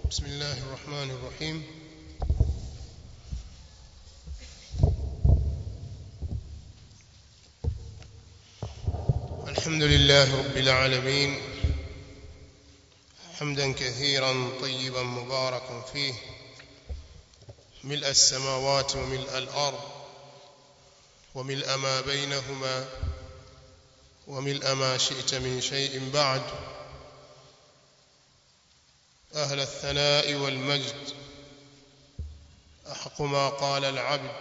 بسم الله الرحمن الرحيم الحمد لله رب العالمين حمدا كثيرا طيبا مباركا فيه ملء السماوات وملء الأرض وملء ما بينهما وملء ما شئت من شيء بعد أهل الثناء والمجد أحق ما قال العبد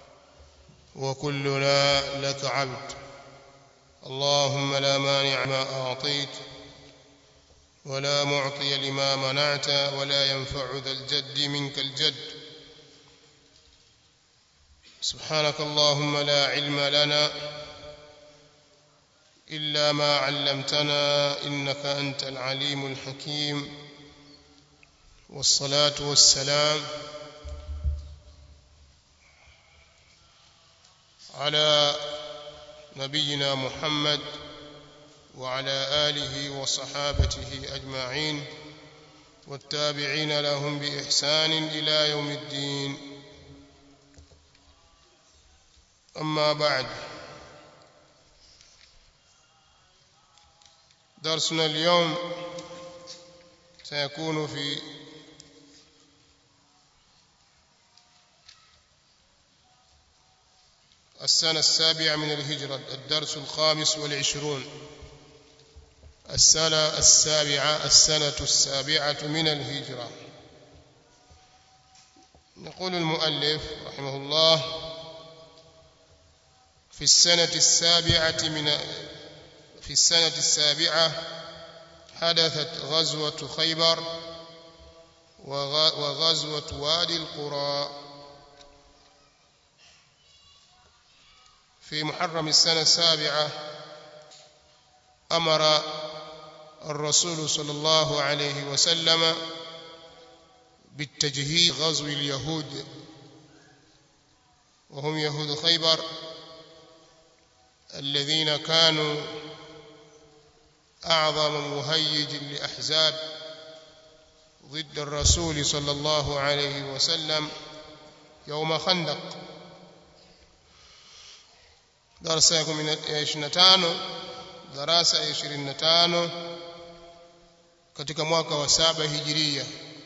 وكلنا لك عبد اللهم لا مانع ما أعطيت ولا معطي لما منعت ولا ينفع ذا الجد منك الجد سبحانك اللهم لا علم لنا إلا ما علمتنا إنك أنت العليم الحكيم والصلاة والسلام على نبينا محمد وعلى آله وصحابته أجمعين والتابعين لهم بإحسان إلى يوم الدين أما بعد درسنا اليوم سيكون في السنة السابعة من الهجرة الدرس الخامس والعشرون السنة السابعة السنة السابعة من الهجرة يقول المؤلف رحمه الله في السنة السابعة من في السنة السابعة حدثت غزوة خيبر وغزوة وادي القرى في محرم السنة السابعة أمر الرسول صلى الله عليه وسلم بالتجهيز غزو اليهود وهم يهود خيبر الذين كانوا أعظم مهيج لأحزاب ضد الرسول صلى الله عليه وسلم يوم خندق darasa ya 25 darasa ya 25 katika mwaka wa saba hijiria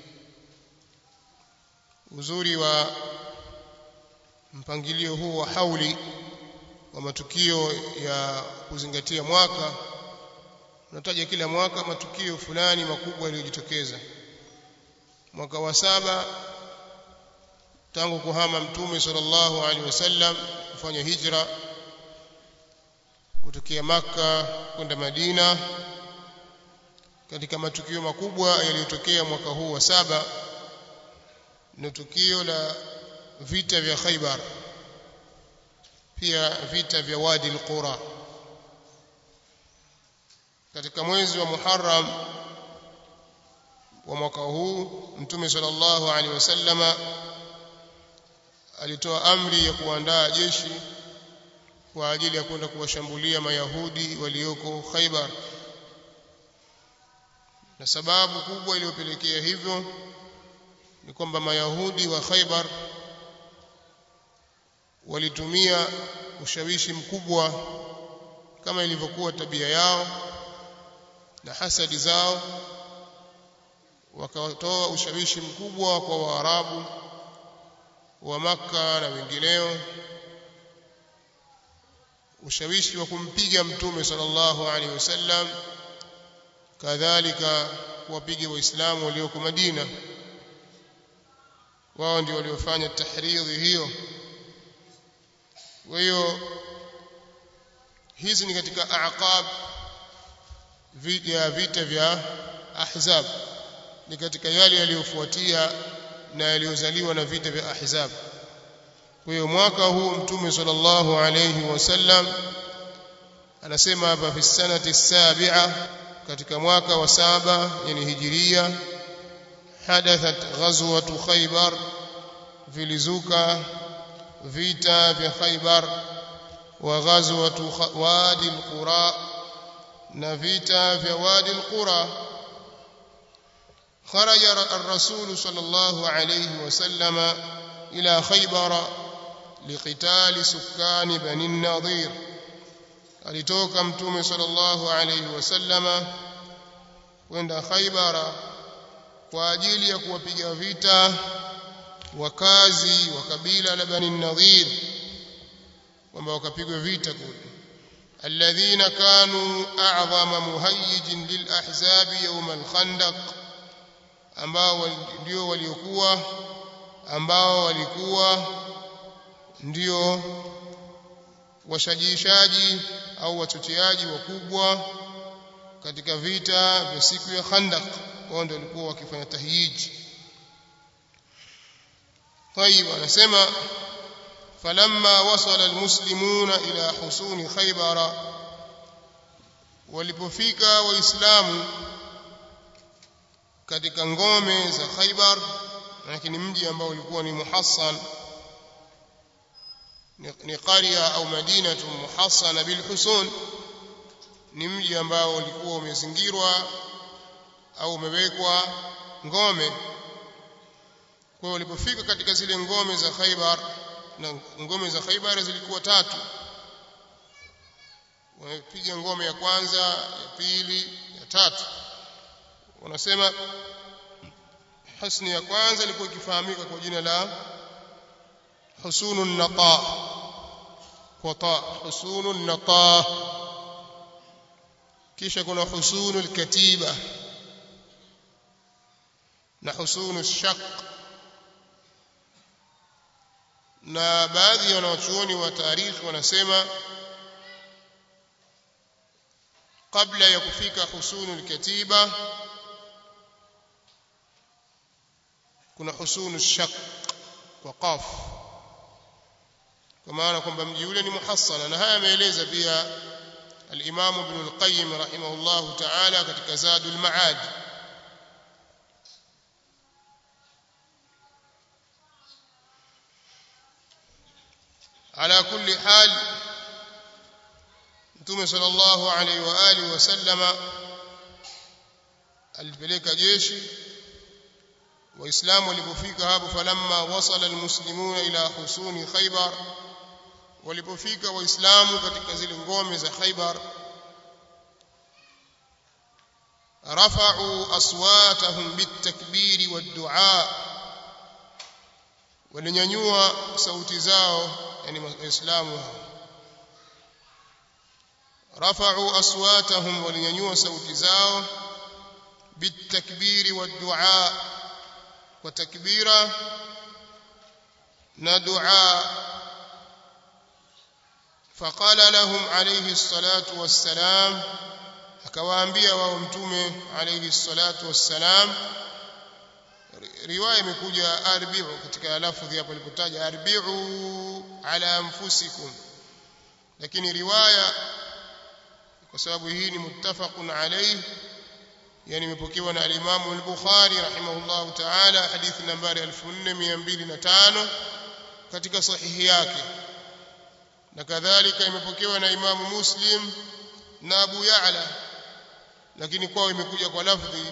uzuri wa mpangilio huu wa hauli wa matukio ya kuzingatia mwaka unataja kila mwaka matukio fulani makubwa yaliyojitokeza mwaka wa saba tangu kuhama mtume sallallahu alaihi wasallam kufanya hijra kutokea maka kwenda Madina katika matukio makubwa yaliyotokea mwaka huu wa saba ni tukio la vita vya Khaibar pia vita vya Wadi al-Qura katika mwezi wa Muharram wa mwaka huu Mtume sallallahu alaihi wasallama alitoa amri ya kuandaa jeshi kwa ajili ya kwenda kuwashambulia mayahudi walioko Khaibar na sababu kubwa iliyopelekea hivyo ni kwamba mayahudi wa Khaibar walitumia ushawishi mkubwa kama ilivyokuwa tabia yao na hasadi zao wakatoa ushawishi mkubwa kwa Waarabu wa Makka na wengineo ushawishi wa kumpiga mtume sallallahu alaihi wasallam kadhalika kuwapiga waislamu walioko Madina wao ndio waliofanya tahridhi hiyo kwa hiyo hizi ni katika aqab ya vita vya ahzab ni katika yale yaliyofuatia na yaliyozaliwa na vita vya ahzab kwa hiyo mwaka huu mtume sallallahu alayhi wasallam anasema hapa fi sanati sabi'a katika mwaka wa saba yani hijiria hadathat ghazwatu khaybar vilizuka vita vya khaybar wa ghazwatu wadi alqura na vita vya wadi alqura خرج الرسول صلى الله عليه وسلم إلى خيبر لقتال سكان بني النضير alitoka mtume sallallahu alayhi wasallama kwenda Khaibara kwa ajili ya kuwapiga vita wakazi wa kabila la Bani Nadhir kwamba wakapigwa vita kule alladhina kanu a'zama muhayyijin lil ahzab yawm al khandaq ambao ndio waliokuwa ambao walikuwa ndio washajiishaji au wachocheaji wakubwa katika vita vya siku ya Khandaq wao ndio walikuwa wakifanya tahyiji طيب anasema فلما وصل المسلمون إلى حصون خيبر walipofika waislamu katika ngome za Khaybar lakini mji ambao ulikuwa ni muhassan ni qaria au madinatu muhassana bil husun ni mji ambao ulikuwa umezingirwa au umewekwa ngome kwa hiyo walipofika katika zile ngome za Khaybar na ngome za Khaybar zilikuwa tatu wamepiga ngome ya kwanza ya pili ya tatu wanasema hasni ya kwanza ilikuwa ikifahamika kwa jina la husunun nata qata husunun nata kisha kuna husunul katiba na husunu shaq na baadhi ya wanawachuoni wa tarikhi wanasema kabla ya kufika husunul katiba kuna husunu shaq kwa qaf kwa maana kwamba mji ule ni muhassana na haya ameeleza pia al-Imam Ibn al-Qayyim rahimahullah ta'ala katika Zadul Ma'ad ala kulli hal Mtume sallallahu alaihi wa alihi wasallama alipeleka jeshi waislamu walipofika hapo falamma wasala almuslimuna ila husuni khaybar walipofika waislamu katika zile ngome za khaybar rafa'u aswatahum bitakbiri waddu'a walinyanyua sauti zao yani waislamu rafa'u aswatahum walinyanyua sauti zao bitakbiri waddu'a kwa takbira na dua faqala lahum alayhi salatu wassalam akawaambia wao mtume alayhi salatu wassalam riwaya imekuja arbi'u katika lafdhi hapo ilipotaja arbi'u ala anfusikum lakini riwaya kwa sababu hii ni muttafaqun alayhi yani imepokewa na al-Imam al-Bukhari rahimahullahu ta'ala hadithi nambari 4205 katika sahihi yake na kadhalika imepokewa na Imam Muslim na Abu Ya'la lakini kwao imekuja kwa lafdhi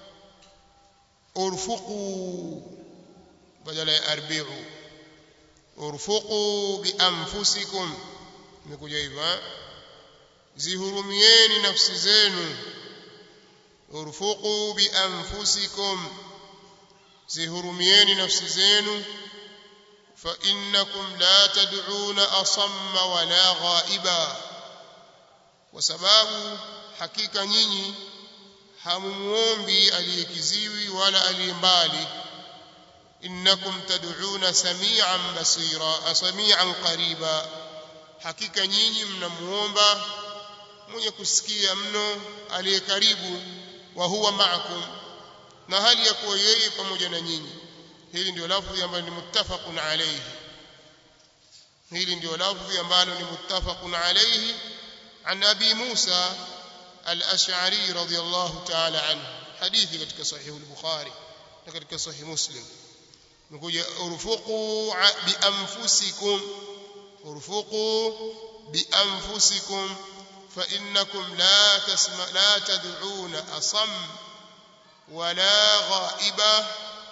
urfuqu badala ya arbi'u urfuqu bi anfusikum imekuja hivyo zihurumieni nafsi zenu urfuqu bi anfusikum zihurumieni nafsi zenu fa innakum la tad'una asamma wala ghaiba kwa sababu hakika nyinyi hamumuombi aliyekiziwi wala aliyembali innakum tad'una sami'an basira sami'an qariba hakika nyinyi mnamuomba mwenye kusikia mno aliye karibu wa huwa ma'akum na hali ya kuwa yeye pamoja na nyinyi hili ndio lafzi ambalo ni muttafaqun alayhi hili ndio lafzi ambalo ni muttafaqun alayhi an abi Musa al-Ash'ari radiyallahu ta'ala anhu hadithi katika sahih al-Bukhari na katika sahih Muslim nikuja urfuqu bi anfusikum urfuqu bi anfusikum فإنكم لا تسمع لا تدعون أصم ولا غائبا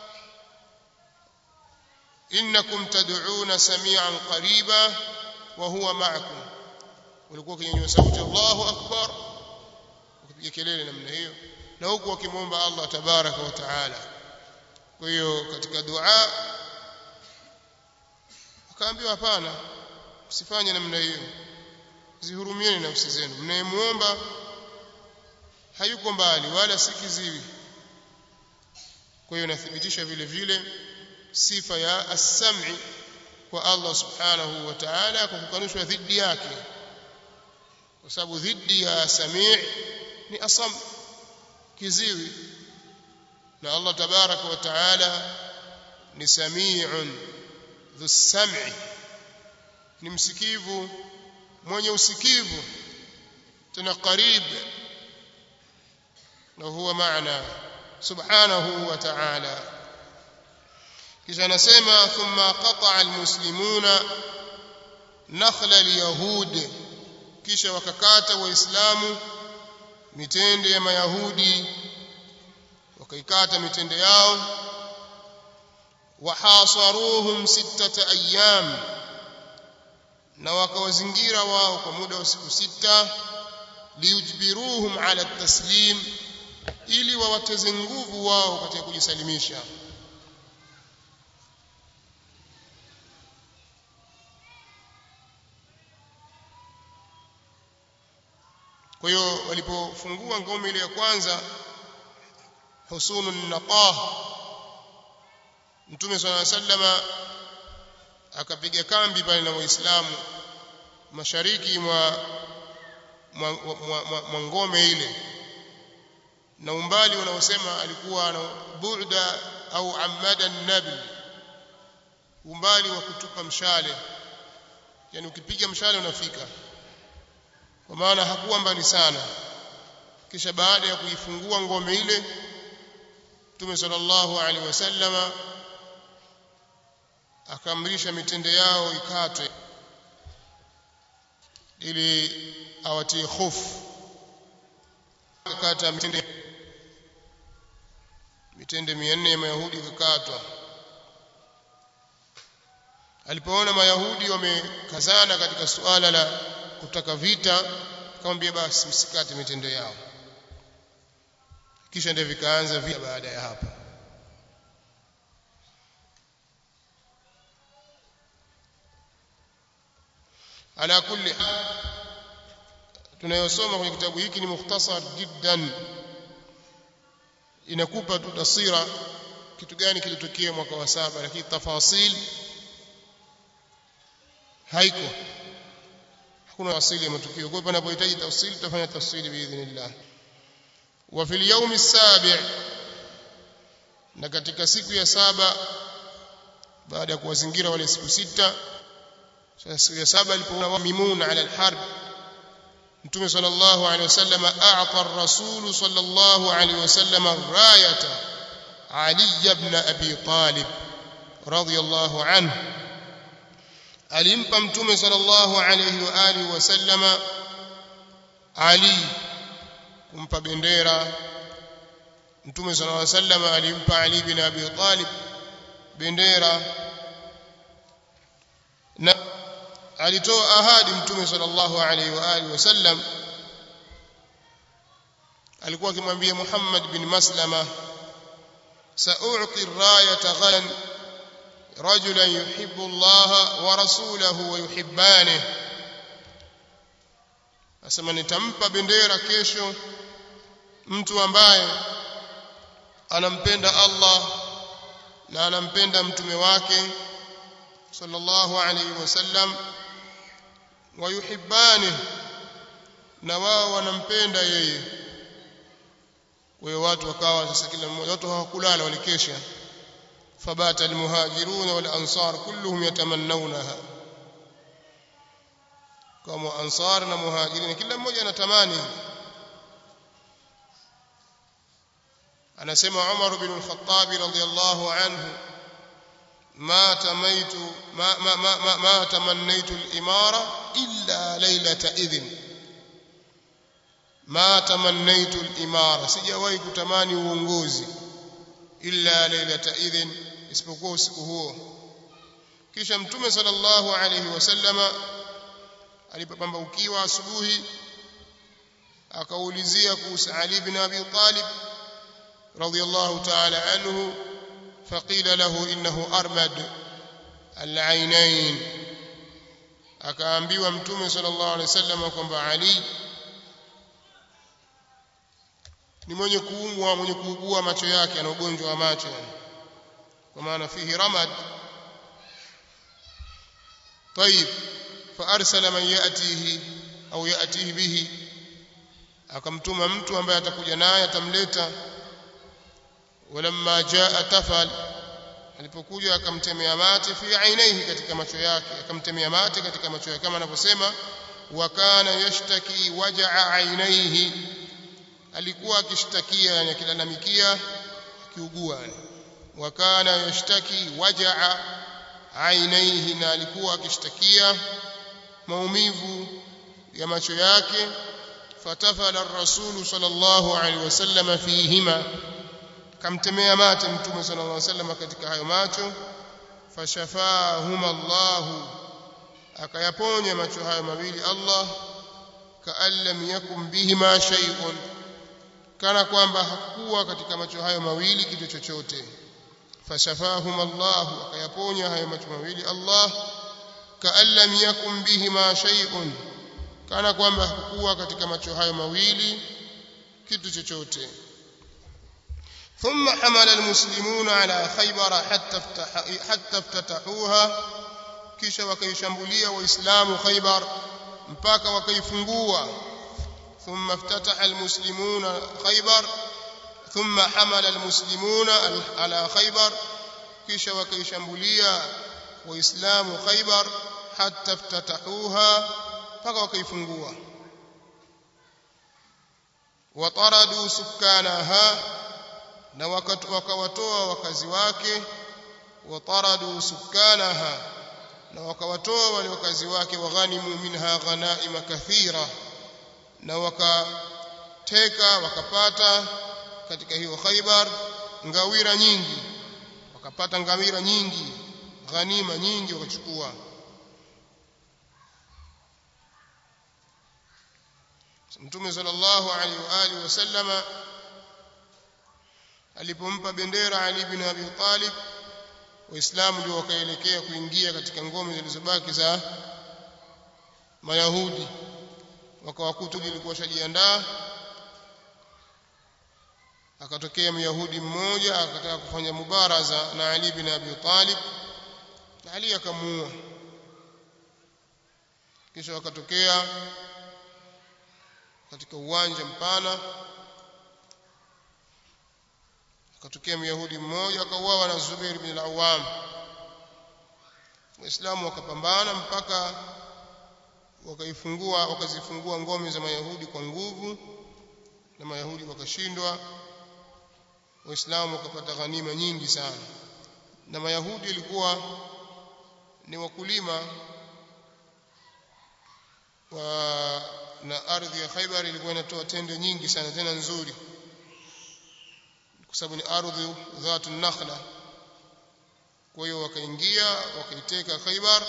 إنكم تدعون سميعا قريبا وهو معكم walikuwa kinyanyua sauti Allahu akbar ukipiga kelele namna hiyo na huku wakimwomba Allah tabaraka wa taala kwa hiyo katika dua akaambiwa hapana msifanye namna hiyo zihurumieni nafsi zenu mnayemuomba hayuko mbali wala si kiziwi kwa hiyo nathibitisha vile vile sifa ya as-sam'i kwa Allah subhanahu wa ta'ala kwa kukanushwa dhidi yake kwa sababu dhidi ya sami' ni asam kiziwi na Allah tabaraka wa ta'ala ni sami'un dhu sam'i ni msikivu mwenye usikivu tena qarib na huwa maana subhanahu wa ta'ala kisha anasema thumma qata'a almuslimuna nakhla alyahud kisha wakakata waislamu mitende ya mayahudi wakaikata mitende yao wahasaruhum sittata ayyam na wakawazingira wao kwa muda wa siku sita liyujbiruhum ala taslim ili wawateze nguvu wao katika kujisalimisha kwa hiyo walipofungua ngome ile ya kwanza husunun naqah mtume swalla sallama akapiga kambi pale na waislamu mashariki mwa mwa, mwa, mwa, mwa ngome ile na umbali unaosema alikuwa na bu'da au amada nabil umbali wa kutupa mshale yani ukipiga mshale unafika kwa maana hakuwa mbali sana kisha baada ya kuifungua ngome ile Mtume sallallahu alaihi wasallama akaamrisha mitende yao ikatwe ili awatie hofu akakata mitende mitende 400 ya Mayahudi ikakatwa alipoona Mayahudi wamekazana katika suala la kutaka vita akamwambia basi msikate mitende yao kisha ndio vikaanza vita baada ya hapo ala kulli tunayosoma kwenye kitabu hiki ni mukhtasar jiddan inakupa tu taswira kitu gani kilitokea mwaka wa saba lakini tafasil haiko hakuna asili ya matukio kwa hiyo panapohitaji tafsiri tutafanya tafsiri biidhnillah wa fil yawmi sabi' na katika siku ya saba baada ya kuwazingira wale siku sita sasa siku ya saba alipoona mimuna ala alharb mtume sallallahu alaihi wasallam a'ta ar-rasul sallallahu alaihi wasallam rayata ali ibn abi talib radiyallahu anhu alimpa mtume sallallahu alayhi wa alihi wasallama ali kumpa bendera mtume sallallahu alayhi wasallam alimpa ali bin abi talib bendera na alitoa ahadi mtume sallallahu alayhi wa alihi wasallam alikuwa akimwambia Muhammad bin Maslama sa'u'ti ar-rayata ghadan رجلا يحب الله ورسوله ويحبانه asema nitampa bendera kesho mtu ambaye anampenda Allah na anampenda mtume wake sallallahu alayhi wasallam wayuhibbani na wao wanampenda yeye kwa hiyo watu wakawa sasa kila mmoja watu hawakulala walikesha فبات المهاجرون والأنصار كلهم يتمنونها كما أنصارنا مهاجرين كل mmoja anatamani anasema Umar bin al-Khattab radiyallahu anhu ما تميت ما ما ما ما, ما تمنيت الإمارة إلا ليلة إذن ma tamannaitu al-imara sijawahi kutamani uongozi illa lailata idhin isipokuwa usiku huo kisha mtume sallallahu alayhi wasallama alipopambaukiwa asubuhi akaulizia kuhusu Ali ibn Abi Talib radiyallahu ta'ala anhu faqila lahu innahu armad al-ainain akaambiwa mtume sallallahu alayhi wasallam kwamba Ali ni mwenye kuumwa mwenye kuugua macho yake ana ugonjwa wa macho kwa maana fihi ramad طيب فارسل من ياتيه au ياتيه به akamtuma mtu ambaye atakuja naye atamleta walamma jaa tafal alipokuja akamtemea mate fi ainihi katika macho yake akamtemea mate katika macho yake kama anavyosema wa kana yashtaki wajaa ainihi alikuwa akishtakia yani akilalamikia akiugua wa kana yashtaki wajaa ainihi na alikuwa akishtakia maumivu ya macho yake fatafala ar-rasul sallallahu alaihi wasallam fihima kamtemea mate mtume sallallahu alaihi wasallam katika hayo macho fashafahuma Allah akayaponya macho hayo mawili Allah kaan lam yakum bihima shay'un kana kwamba hakuwa katika macho hayo mawili kitu chochote fashafahum Allah akayaponya hayo macho mawili Allah kaan lam yakum bihima shay'un kana kwamba hakuwa katika macho hayo mawili kitu chochote ثم حمل المسلمون على خيبر حتى افتح حتى افتتحوها kisha wakaishambulia waislamu khaybar mpaka wakaifungua ثم افتتح المسلمون خيبر ثم حمل المسلمون على خيبر kisha wakaishambulia waislamu khaybar hatta iftatahuha mpaka wakaifungua wataradu sukanaha na wakawatoa wakazi wake wataradu sukanaha na wakawatoa wale wakazi wake waghanimu minha ghanaima kathira na wakateka wakapata katika hiyo Khaibar ngawira nyingi wakapata ngawira nyingi ghanima nyingi wakachukua Mtume sallallahu alaihi wa alihi wasallama alipompa bendera Ali bin Abi Talib waislamu ndio wakaelekea kuingia katika ngome zilizobaki za Mayahudi wakawakuta lilikuwa shajiandaa akatokea myahudi mmoja akataka kufanya mubaraza na Ali bin Abi Talib na Ali akamuua kisha wakatokea katika uwanja mpana akatokea myahudi mmoja akauawa na Zubair bin al-Awwam waislamu wakapambana mpaka wakaifungua wakazifungua ngome za mayahudi kwa nguvu na mayahudi wakashindwa waislamu wakapata ghanima nyingi sana na mayahudi ilikuwa ni wakulima wa na ardhi ya Khaibar ilikuwa inatoa tende nyingi sana tena nzuri kwa sababu ni ardhi dhatu nakhla kwa hiyo wakaingia wakaiteka Khaibar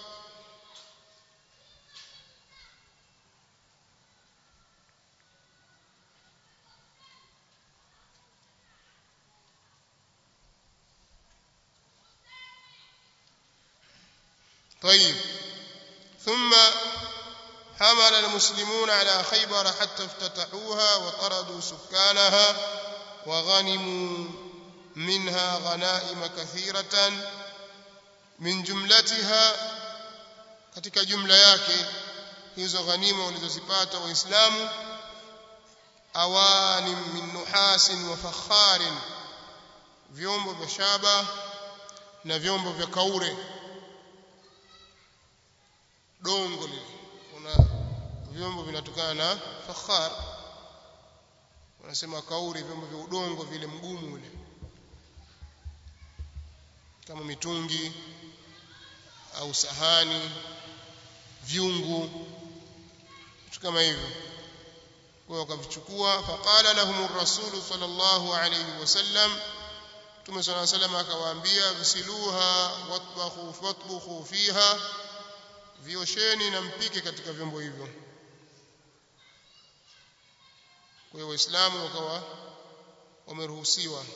طيب ثم حمل المسلمون على خيبر حتى افتتحوها وطردوا سكانها وغنموا منها غنائم كثيرة من جملتها katika jumla yake hizo ghanima walizozipata waislamu awanim min nuhasin wa fakharin vyombo vya shaba na vyombo vya kaure dongo lile kuna vyombo vinatokana na fakhar wanasema kauri vyombo vya udongo vile mgumu ule kama mitungi au sahani vyungu vitu kama hivyo kwa wakavichukua faqala lahum ar-rasul sallallahu alayhi wasallam Mtume صلى الله عليه وسلم akawaambia visiluha watbakhu fatbukhu fiha viosheni na mpike katika vyombo hivyo kwa hiyo waislamu wakawa wameruhusiwa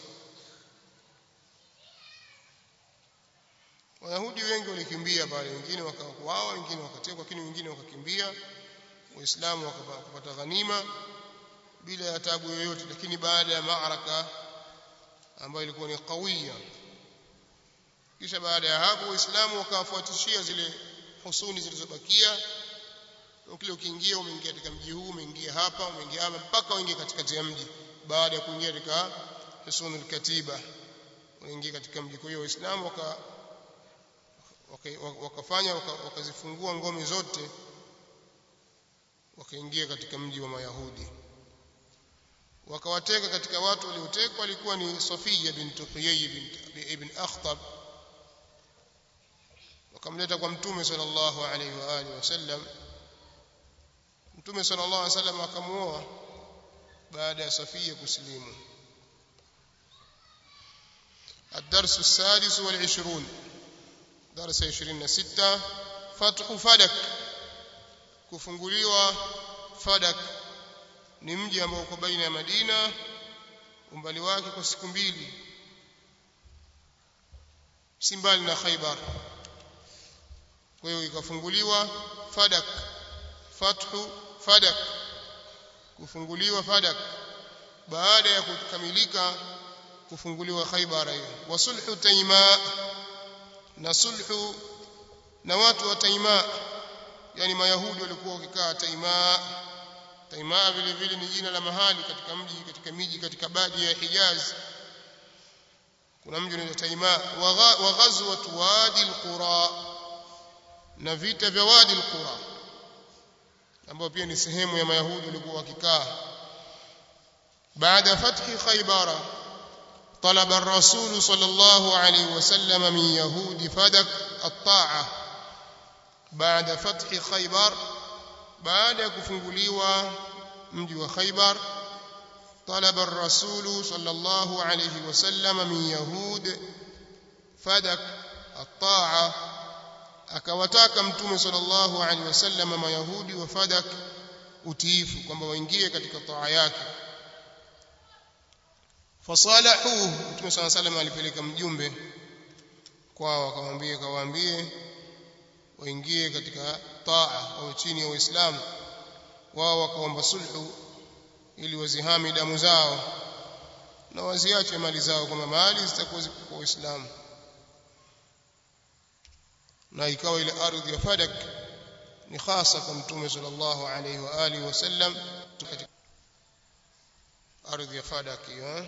Wayahudi wengi walikimbia pale wengine wakawa wengine wakatekwa lakini wengine wakakimbia waislamu wakapata ghanima bila ya tabu yoyote lakini baada ya maaraka ambayo ilikuwa ni qawiya kisha baada ya hapo waislamu wakawafuatishia zile husuni zilizobakia kile ukiingia umeingia katika mji huu umeingia hapa umeingia hapa mpaka uingie katikati ya mji baada ya kuingia katika husunul katiba unaingia katika mji kwa hiyo waislamu waka wakafanya wakazifungua ngome zote wakaingia katika mji wa mayahudi wakawateka katika watu waliotekwa alikuwa ni Safia bint Huyay ibn Akhtab wakamleta kwa mtume sallallahu alaihi wa alihi wasallam mtume sallallahu alaihi wasallam akamuoa baada ya Safia kusilimu الدرس السادس والعشرون درس 26 فتح فدك kufunguliwa fadak ni mji ambao uko baina ya Madina umbali wake kwa siku mbili si mbali na Khaibar kwa hiyo ikafunguliwa fadak fathu fadak kufunguliwa fadak baada ya kukamilika kufunguliwa Khaibar hiyo wa sulhu taima na sulhu na watu wa taima yani mayahudi walikuwa wakikaa taima taima vile vile ni jina la mahali katika mji katika miji katika baadhi ya Hijaz kuna mji unaitwa taima wa ghazwat wadi alqura na vita vya wadi alqura ambao pia ni sehemu ya mayahudi walikuwa wakikaa baada fathi khaybara طلب الرسول صلى الله عليه وسلم من يهود فدك الطاعه بعد فتح خيبر بعد كفنغليوا mji wa Khaybar طلب الرسول صلى الله عليه وسلم من يهود فدك الطاعه akawataka mtume sallallahu alaihi wasallam mayahudi wa fadak utiifu kwamba waingie katika taa yake fasalahu mtume sallallahu alaihi wasallam alipeleka mjumbe kwao akamwambia kawaambie waingie katika taa au chini ya Uislamu wao wakaomba sulhu ili wazihami damu zao na waziache mali zao kwamba mali zitakuwa ziko kwa Uislamu na ikawa ile ardhi ya Fadak ni hasa kwa mtume sallallahu alaihi wa alihi wasallam katika ardhi ya Fadak hiyo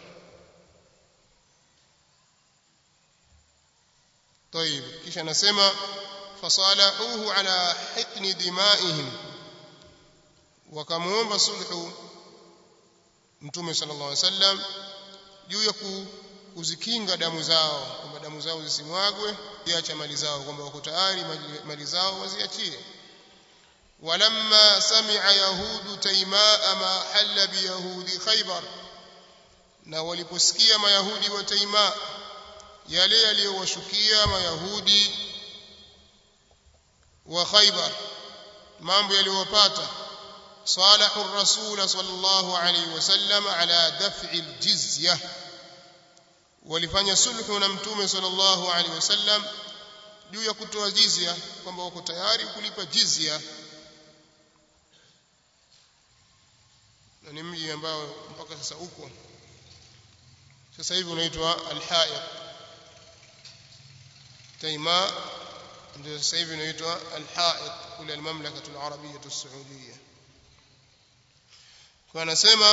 طيب kisha nasema fasalahuhu ala hikni dimaihim wakamuomba sulhu mtume sallallahu alaihi wasallam juu ya kuzikinga damu zao kwamba damu zao zisimwagwe ziacha mali zao kwamba wako tayari mali zao waziachie walamma sami'a yahudu taimaa ma halla biyahudi khaybar na waliposikia mayahudi wa taimaa yale yaliyowashukia mayahudi wa khaybar mambo yaliyowapata صالحوا الرسول صلى الله عليه وسلم على دفع الجزيه walifanya sulhu na mtume sallallahu alaihi wasallam juu ya kutoa jizya kwamba wako tayari kulipa jizya na ni mji ambao mpaka sasa uko sasa hivi unaitwa al-Haiq Taima ndio sasa hivi unaitwa al-Haiq kule al-Mamlaka al-Arabiyyah as-Saudiyyah kwa anasema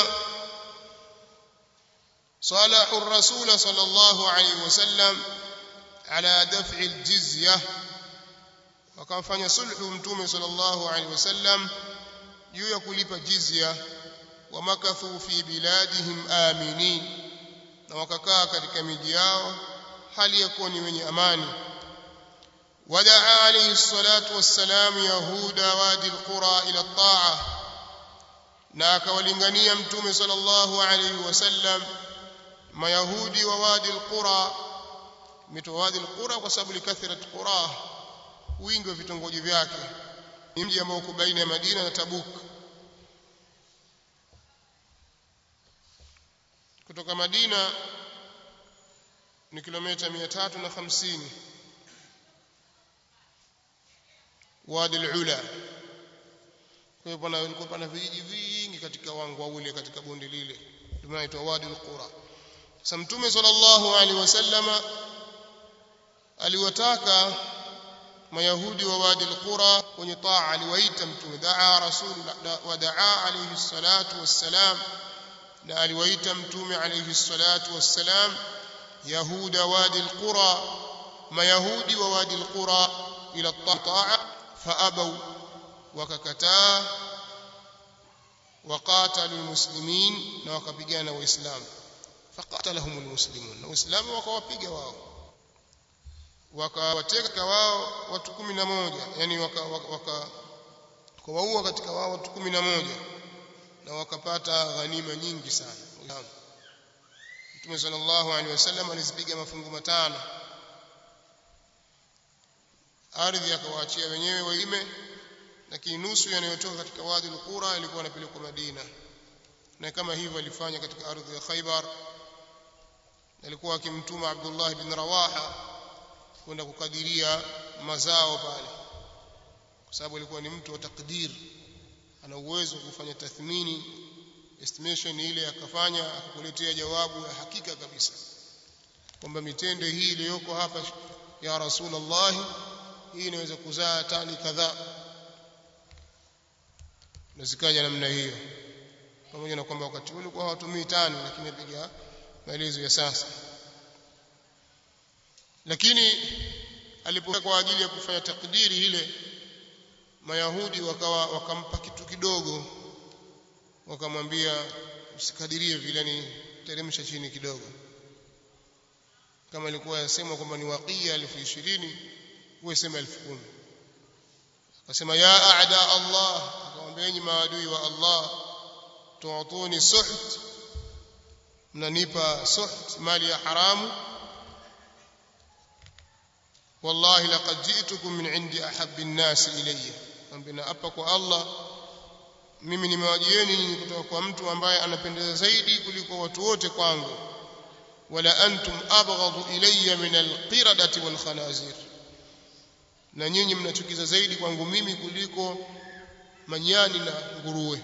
صالح الرسول صلى الله عليه وسلم على دفع الجزية وكان فanya sulhu mtume صلى الله عليه وسلم juu ya kulipa jizya wamakathu fi biladihim aminin na wakakaa katika miji yao hali ya kuwa ni wenye amani wadaa alayhi salatu wassalam yahuda wadi alqura ila at-ta'a na akawalingania mtume sallallahu alayhi wasallam mayahudi wa wadi alqura mito wadi alqura kwa sababu likathrat qura wingi wa vitongoji vyake ni mji ambao uko baina ya Madina na Tabuk kutoka Madina ni kilomita 350 wadi al-ula kwa hiyo pana ilikuwa pana vijiji vingi katika wangwa ule katika bonde lile ndio inaitwa wadi al-qura sasa mtume sallallahu alaihi wasallama aliwataka mayahudi wa wadi al-qura wenye taa aliwaita mtume daa rasul wa daa alayhi salatu wassalam na aliwaita mtume alayhi salatu wassalam yahuda wadi al-qura mayahudi wa wadi al-qura ila taa faabaw wakakataa وقاتلوا المسلمين na wakapigana waislamu faqatalahum almuslimun na waislamu wakawapiga wao wakawateka wao watu 11 yani waka, waka kuwaua katika wao watu 11 na wakapata ghanima nyingi sana Mtume sallallahu alaihi wasallam alizipiga mafungu matano ardhi akawaachia wenyewe waime lakini nusu yanayotoka katika wadi al-qura ilikuwa inapelekwa Madina na kama hivyo alifanya katika ardhi ya Khaybar alikuwa akimtuma Abdullah ibn Rawaha kwenda kukadiria mazao pale kwa sababu alikuwa ni mtu wa takdir ana uwezo wa kufanya tathmini estimation ile akafanya akakuletea jawabu ya hakika kabisa kwamba mitende hii iliyoko hapa ya Rasulullah hii inaweza kuzaa tani kadhaa na zikaja namna hiyo pamoja na kwamba wakati ule ulikuwa hawatumii tani lakini piga maelezo ya sasa lakini alipokuwa kwa ajili ya kufanya takdiri ile mayahudi wakawa wakampa kitu kidogo wakamwambia usikadirie vile ni teremsha chini kidogo kama ilikuwa yasemwa kwamba ni waqiya elfu ishirini wewe sema elfu kumi akasema ya aada Allah akamwambia enyi maadui wa Allah tuatuni suht mnanipa suht mali ya haramu wallahi laqad ji'tukum min indi ahabbi an-nas ilayya ambina hapa kwa Allah mimi nimewajieni nyinyi kutoka kwa mtu ambaye anapendeza zaidi kuliko watu wote kwangu wala antum abghadu ilayya min al-qiradati wal khanazir na nyinyi mnachukiza zaidi kwangu mimi kuliko manyani na nguruwe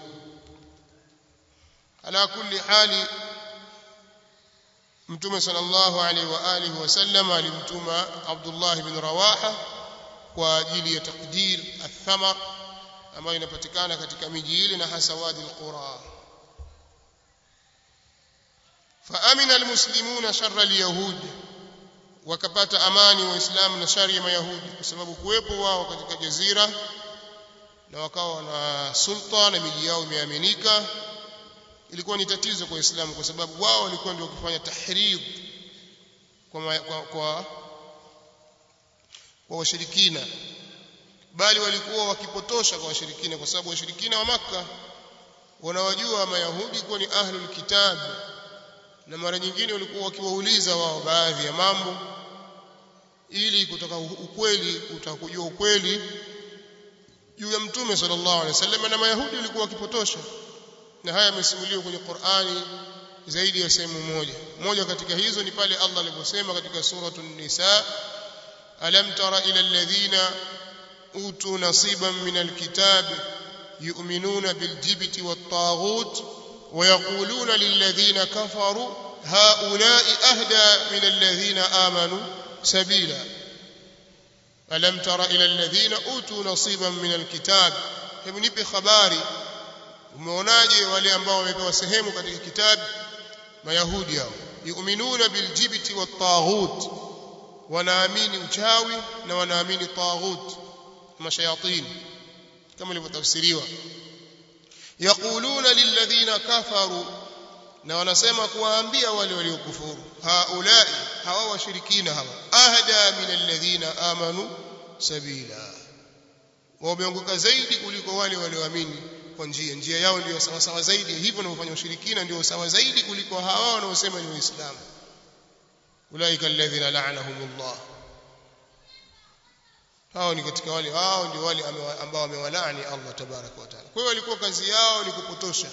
ala kulli hali mtume sallallahu alaihi wa alihi wasallam alimtuma Abdullah ibn Rawaha kwa ajili ya takdir athamar ambayo inapatikana katika miji ile na hasa wadi alqura فامن المسلمون شر اليهود wakapata amani waislamu na shari ya mayahudi kwa sababu kuwepo wao katika jazira na wakawa na sulta na miji yao imeaminika ilikuwa ni tatizo kwa waislamu kwa sababu wao walikuwa ndio kufanya tahrid kwa kwa, kwa, kwa washirikina bali walikuwa wakipotosha kwa washirikina kwa sababu washirikina wa maka wanawajua mayahudi kuwa ni ahlul kitab na mara nyingine walikuwa wakiwauliza wao baadhi ya mambo ili kutoka ukweli utakujua ukweli juu ya mtume sallallahu alaihi wasallam na mayahudi walikuwa wakipotosha na haya yamesimuliwa kwenye Qur'ani zaidi ya sehemu moja moja katika hizo ni pale Allah aliposema katika suratul nisa alam tara ila alladhina utu nasiban min alkitab yu'minuna biljibti wattaghut ويقولون للذين كفروا هؤلاء أهدى من الذين آمنوا سبيلا ألم تر إلى الذين أوتوا نصيبا من الكتاب hebu nipe habari umeonaje wale ambao wamepewa sehemu katika kitabu mayahudi hao yu'minuna biljibti wattaghut wanaamini uchawi na wanaamini taghut mashayatin kama ilivyotafsiriwa yaquluna lilladhina kafaru na wanasema kuwaambia wale waliokufuru haulai hawa washirikina hawa ahda min alladhina amanu sabila wameongoka zaidi kuliko wale walioamini kwa njia njia yao ndio sawa sawa zaidi hivyo wanaofanya ushirikina ndio sawa zaidi kuliko hawa wanaosema ni waislamu ulaika alladhina la'anahumullah hao ni katika wale hao ndio wale ambao wamewalaani Allah tabaraka wa taala kwa hiyo walikuwa kazi yao ni kupotosha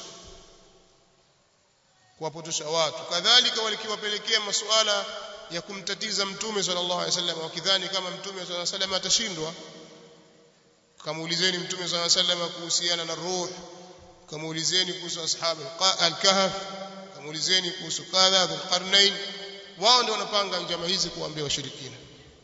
kuwapotosha watu kadhalika walikiwapelekea masuala ya kumtatiza mtume sallallahu alaihi wasallam wakidhani kama mtume sallallahu alaihi wasallam atashindwa kamuulizeni mtume sallallahu alaihi wasallam kuhusiana na ruh kamuulizeni kuhusu ashabu al-kahf kamuulizeni kuhusu kadha dhulqarnain wao ndio wanapanga njama hizi kuambia washirikina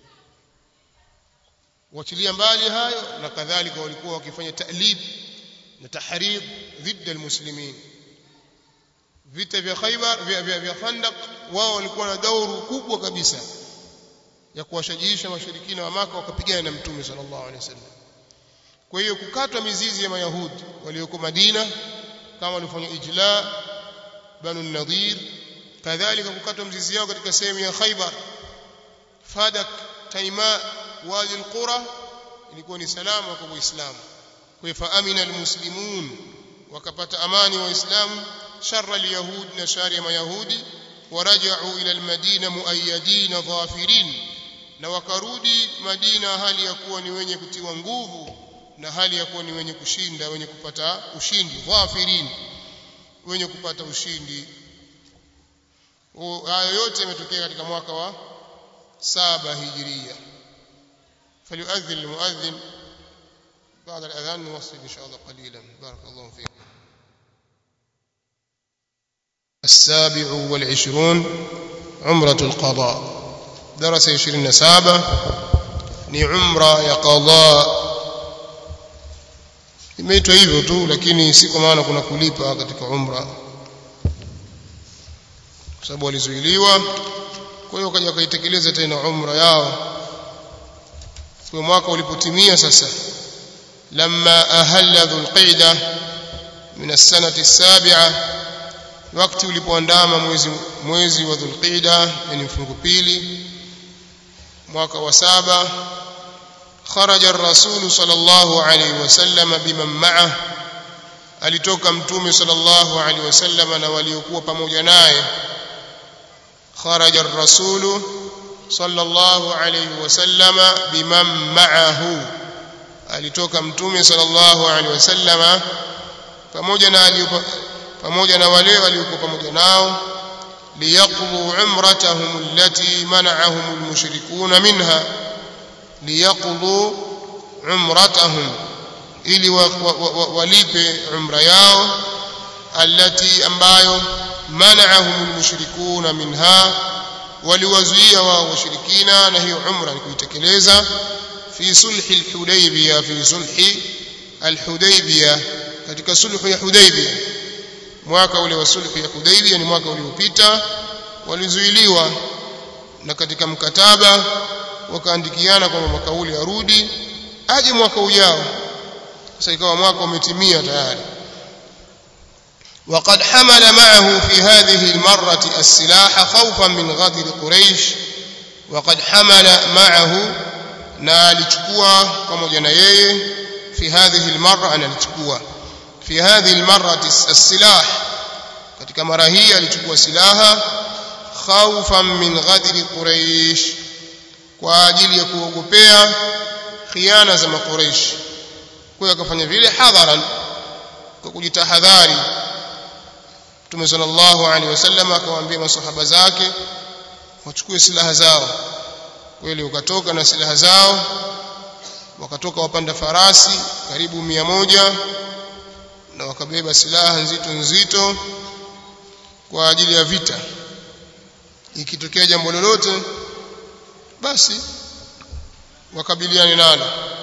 wachilia mbali hayo na kadhalika walikuwa wakifanya ta'lib na tahrid dhidi almuslimin vita vya Khaybar vya, vya, vya Khandaq wao walikuwa na dauru kubwa kabisa ya kuwashajiisha washirikina wa Maka wakapigana na Mtume sallallahu alaihi wasallam kwa hiyo kukatwa mizizi ya mayahudi walioko Madina kama walifanya ijla banu nadir kadhalika kukatwa mzizi yao katika sehemu ya Khaybar Fadak Taima wadi alqura ilikuwa ni salama kwa waislamu kwa fa amina almuslimun wakapata amani waislamu sharra alyahud na shari ya mayahudi waraja'u ila almadina muayyadin dhafirin na wakarudi Madina hali ya kuwa ni wenye kutiwa nguvu na hali ya kuwa ni wenye kushinda wenye kupata ushindi dhafirin wenye kupata ushindi hayo yote yametokea katika mwaka wa saba hijiria فليؤذن المؤذن بعد الأذان نوصل إن شاء الله قليلا بارك الله فيكم السابع والعشرون عمرة القضاء درس عشرين سابة ni umra ya qadha imeitwa hivyo tu lakini si kwa maana kuna kulipa katika umra kwa sababu walizuiliwa kwa hiyo wakaja wakaitekeleza tena umra yao kwa mwaka ulipotimia sasa lamma ahalla dhulqa'da min as-sanati as-sabi'a wakati ulipoandama mwezi mwezi wa dhulqa'da yani mfungo pili mwaka wa saba kharaja ar-rasul sallallahu alayhi wasallam biman ma'ah alitoka mtume sallallahu alayhi wasallam na waliokuwa pamoja naye kharaja ar-rasul صلى الله عليه وسلم بمن معه alitoka mtume sallallahu alaihi wasallam pamoja na pamoja na wale waliokuwa pamoja nao liyaqdu umratahum allati mana'ahum almushrikun minha liyaqdu umratahum ili walipe umra yao allati ambayo mana'ahum almushrikun minha waliwazuia wao washirikina na hiyo umra ni kuitekeleza fi sulhi al-Hudaybiyah fi sulhi al-Hudaybiyah katika sulhu ya Hudaybiyah mwaka ule wa sulhu ya Hudaybiyah ni mwaka uliopita walizuiliwa na katika mkataba wakaandikiana kwamba mwaka ule arudi aje mwaka ujao sasa ikawa mwaka umetimia tayari وقد حمل معه في هذه المرة السلاح خوفا من غدر قريش وقد حمل معه na alichukua pamoja na yeye fi hadhihi almarra analichukua fi hadhihi almarrati as-silah katika mara hii alichukua silaha khawfan min ghadri quraish kwa ajili ya kuogopea khiana za makuraish kwa akafanya vile hadharan kwa kujitahadhari Mtume sallallahu alaihi wasallam akawaambia masahaba zake wachukue silaha zao kweli wakatoka na silaha zao wakatoka wapanda farasi karibu mia moja na wakabeba silaha nzito nzito kwa ajili ya vita ikitokea jambo lolote basi wakabiliane nalo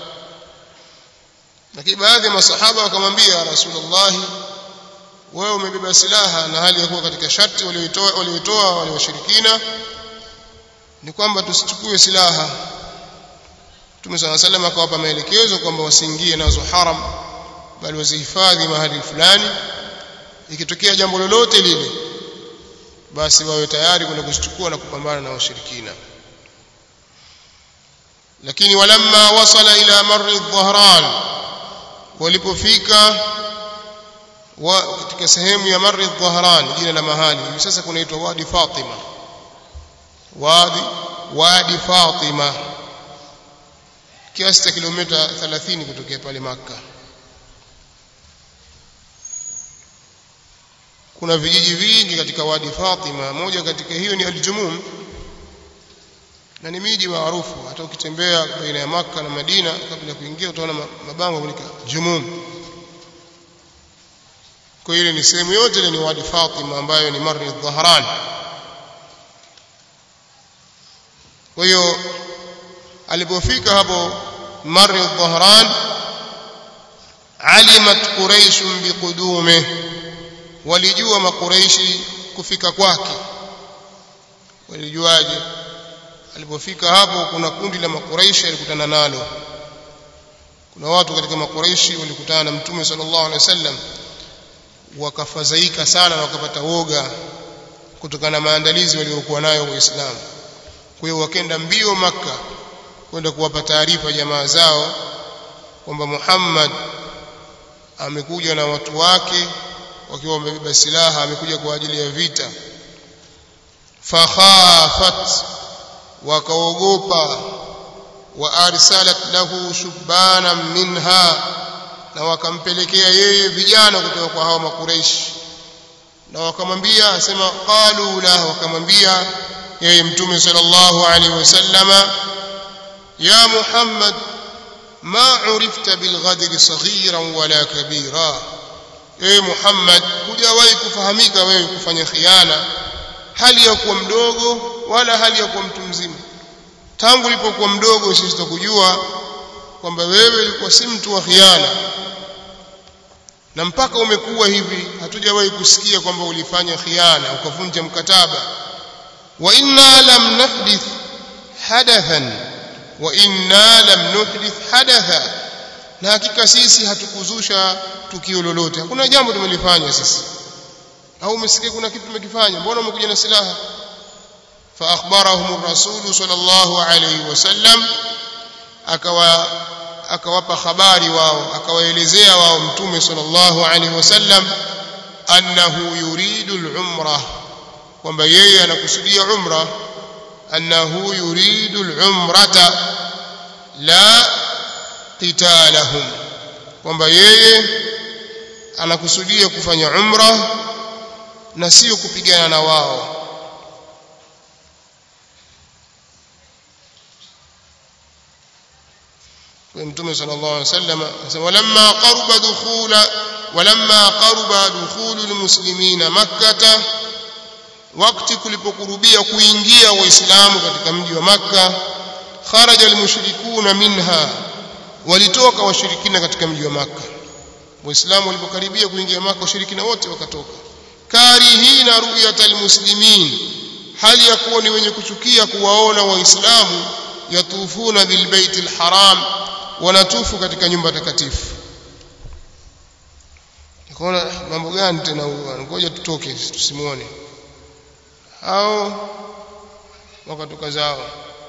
lakini baadhi ya masahaba wakamwambia rasulullah wewe umebeba silaha na hali ya kuwa katika sharti walioitoa walioitoa wale washirikina ni kwamba tusichukue silaha Mtume صلى الله عليه وسلم akawapa maelekezo kwamba wasiingie nazo haram bali wazihifadhi mahali fulani ikitokea jambo lolote lile basi wawe tayari kwenda kuzichukua na kupambana na washirikina lakini walamma wasala ila marri dhahran walipofika wa katika sehemu ya Marri Dhahran jina la mahali hivi sasa kunaitwa Wadi Fatima Wadi Wadi Fatima kiasi cha kilomita 30 kutokea pale Makka kuna vijiji vingi katika Wadi Fatima moja katika hiyo ni Al-Jumum na ni miji maarufu hata ukitembea baina ya Makka na Madina kabla ya kuingia utaona mabango kuandika Jumum kwa hiyo ni sehemu yote ile ni Wadi Fatima ambayo ni Marri Dhahran kwa hiyo alipofika hapo Marri Dhahran alimat Quraish biqudume walijua makuraishi kufika kwake walijuaje alipofika hapo kuna kundi la makuraishi alikutana nalo kuna watu katika makuraishi walikutana na mtume sallallahu alaihi wasallam wakafadhaika sana na wakapata woga kutokana na maandalizi waliokuwa nayo waislamu kwa hiyo wakenda mbio maka kwenda kuwapa taarifa jamaa zao kwamba Muhammad amekuja na watu wake wakiwa wamebeba silaha amekuja kwa ajili ya vita fakhafat wakaogopa wa arsalat lahu shubana minha na wakampelekea yeye vijana kutoka kwa hao makureishi na wakamwambia asema qalu la wakamwambia yeye mtume sallallahu alaihi wasallama ya muhammad ma urifta bilghadri saghiran wala kabira ewe Muhammad hujawahi kufahamika wewe kufanya khiana hali ya kuwa mdogo wala hali ya kuwa mtu mzima tangu ulipokuwa mdogo sisi tukujua kwamba wewe ulikuwa si mtu wa khiana na mpaka umekuwa hivi hatujawahi kusikia kwamba ulifanya khiana ukavunja mkataba wa inna lam nahdith hadathan wa inna lam nuhdith hadatha na hakika sisi hatukuzusha tukio lolote hakuna jambo tumelifanya sisi au umesikia kuna kitu tumekifanya mbona umekuja na silaha fa akhbarahum ar-rasul sallallahu alayhi wasallam akawa akawapa habari wao akawaelezea wao mtume sallallahu alayhi wasallam annahu yuridu al-umra kwamba yeye anakusudia umra annahu yuridu al-umrata la qitalahum kwamba yeye anakusudia kufanya umra na sio kupigana na wao mtume sallallahu alaihi wasallam anasema walamma qaruba dukhula walamma qaruba dukhulu almuslimina makkah wakati kulipokurubia kuingia waislamu katika mji wa makka kharaja almushrikuna minha walitoka washirikina katika mji wa makka waislamu walipokaribia kuingia maka washirikina wote wakatoka karihina ru'yatal muslimin hali ya kuwa ni wenye kuchukia kuwaona waislamu yatufuna bilbaiti alharam wanatufu katika nyumba takatifu nikaona mambo gani tena ngoja tutoke tusimuone hao wakatoka zao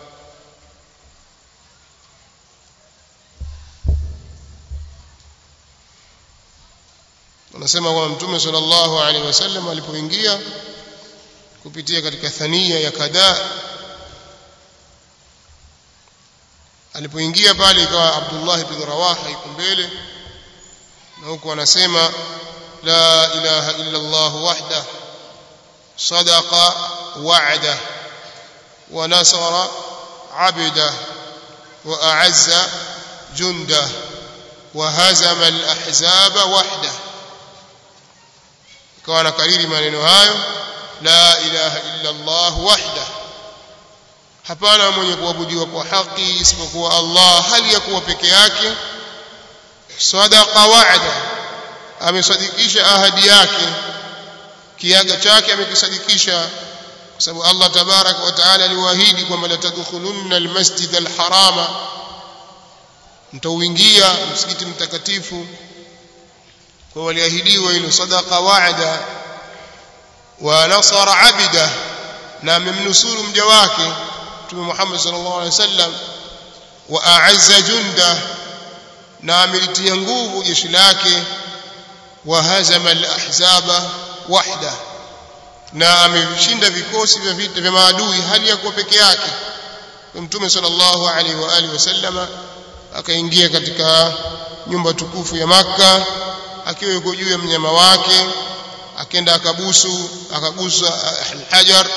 anasema kwamba mtume sallallahu alaihi wasallam alipoingia kupitia katika thania ya kada alipoingia pale ikawa Abdullah ibn Rawaha yuko mbele na huko anasema la ilaha illa Allah wahda sadaqa wa'da wa nasara 'abda wa a'azza junda wa hazama al-ahzaba wahda ikawa anakariri maneno hayo la ilaha illa Allah wahda hapana mwenye kuabudiwa kwa haki isipokuwa Allah hali ya kuwa peke yake sadaqa wa'da amesadikisha ahadi yake kiaga chake amekisadikisha kwa sababu Allah tabarak wa taala aliwaahidi kwamba la tadkhulunna almasjid alharama mtauingia msikiti mtakatifu kwa waliahidiwa hilo sadaqa wa'da wa nasara abida na amemnusuru mja wake Mtume Muhammad sallallahu alaihi wasallam wa a'azza junda na amelitia nguvu jeshi lake wahazama al-ahzaba wahda na ameshinda vikosi vya vita vya maadui hali ya kuwa peke yake mtume sallallahu alaihi wa alihi wasallama akaingia katika nyumba tukufu ya maka akiwa yuko juu ya mnyama wake akenda akabusu akagusa al-hajar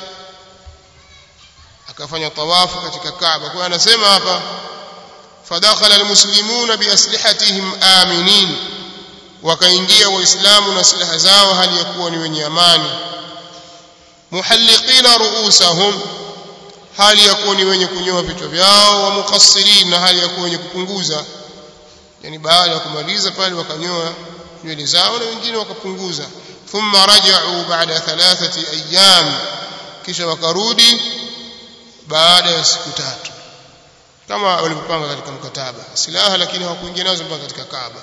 akafanya tawafu katika Kaaba kwa anasema hapa fadakhala almuslimuna biaslihatihim aminin wakaingia waislamu na silaha zao hali ya kuwa ni wenye amani muhalliqina ruusahum hali ya kuwa ni wenye kunyoa vichwa vyao wa muqassirin na hali ya kuwa wenye kupunguza yani baada ya kumaliza pale wakanyoa nywele zao na wengine wakapunguza thumma raja'u ba'da thalathati ayyam kisha wakarudi baada ya siku tatu kama walivyopanga katika mkataba silaha lakini hawakuingia nazo mpaka katika Kaaba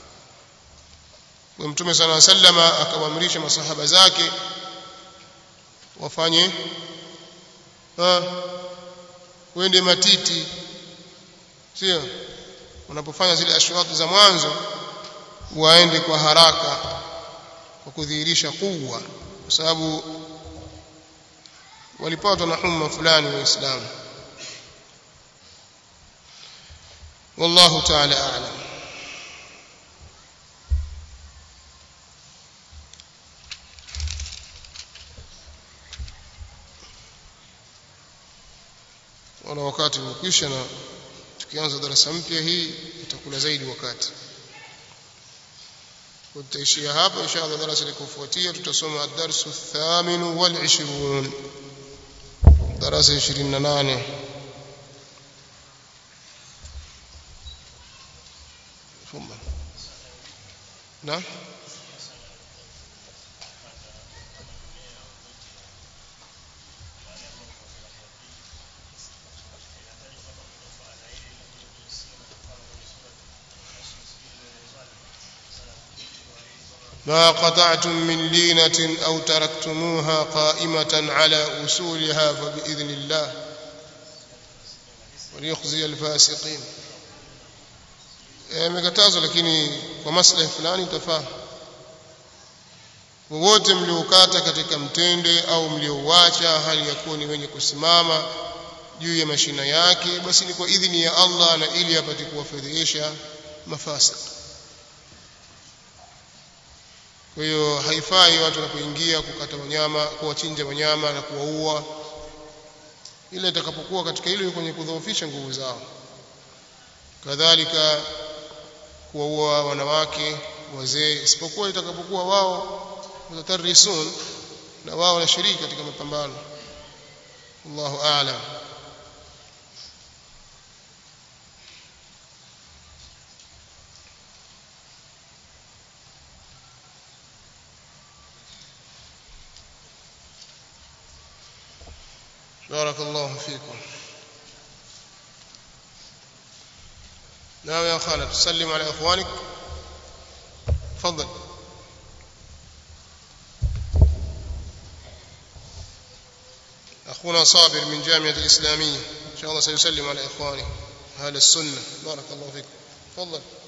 kwa mtume sana sallama akawaamrisha masahaba zake wafanye ha wende matiti sio unapofanya zile ashwati za mwanzo waende kwa haraka kwa kudhihirisha kuwa kwa sababu walipatwa na humma fulani waislamu والله تعالى أعلم wana wakati umekwisha na tukianza darasa mpya hii itakula zaidi wakati tutaishia hapa inshallah darasa likofuatia tutasoma ad-darsu ath-thamin wal 20 darasa 28 ثم نعم ما قطعتم من لينة أو تركتموها قائمة على أصولها فبإذن الله وليخزي الفاسقين imekatazwa lakini kwa maslahi fulani utafaa wowote mliokata katika mtende au mliouacha hali ya kuwa ni wenye kusimama juu ya mashina yake basi ni kwa idhini ya Allah na ili apate kuwafedhesha mafasik kwa hiyo haifai watu wanapoingia kukata wanyama kuwachinja wanyama na kuwaua ile itakapokuwa katika ile kwenye kudhoofisha nguvu zao kadhalika kuwaua wanawake wazee isipokuwa itakapokuwa wao mutatarisun na wao wanashiriki katika mapambano Allahu a'lam بارك الله فيكم نعم يا خالد سلم على اخوانك تفضل اخونا صابر من جامعه الاسلاميه ان شاء الله سيسلم على اخوانه اهل السنه بارك الله فيكم تفضل